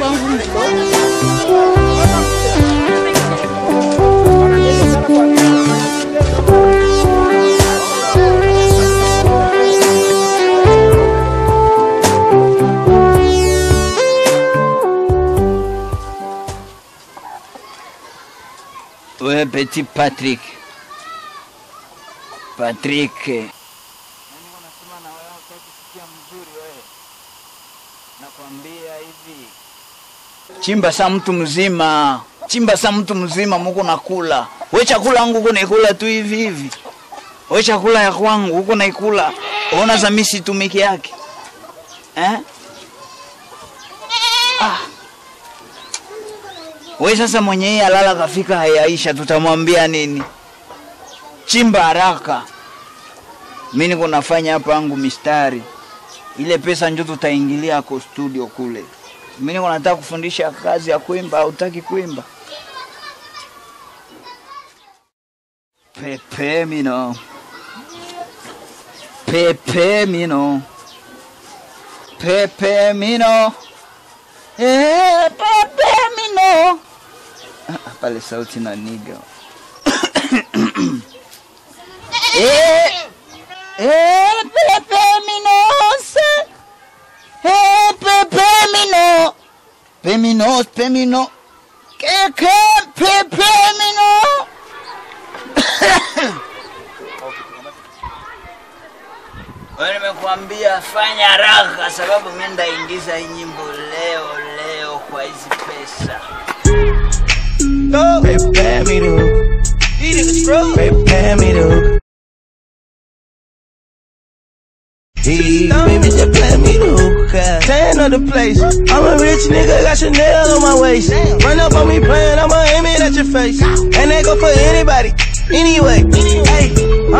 We petit Patrick. Patrick. Nakwambia hivi. Chimba sa mtu mzima. Chimba sa mtu mzima muko nakula. We chakula yangu uko naikula tu hivi hivi. We chakula ya kwangu uko naikula. Ona za mimi situmiki yake. Eh? Ah. We sasa mwenye hii alala kafika hayaisha, tutamwambia nini? Chimba haraka. Mimi niko nafanya hapa yangu mistari, ile pesa njo tutaingilia ako studio kule. Mimi niko nataka kufundisha kazi ya kuimba, hautaki kuimba? Pepe mino, pepe mino, pepe mino, eh, pepe mino. Ah, pale sauti na niga eh, eh, pepe minose eh, pepe mino peminos pemino keke pepe mino Wewe nimekuambia fanya haraka, sababu mimi ndaingiza hii nyimbo leo leo kwa hizi pesa. Prepare me to. Prepare me to. Hey, baby, just play me to. Tan of the place. I'm a rich nigga, got Chanel on my waist. Run up on me playing, I'ma aim it at your face. And they go for anybody. Anyway, hey,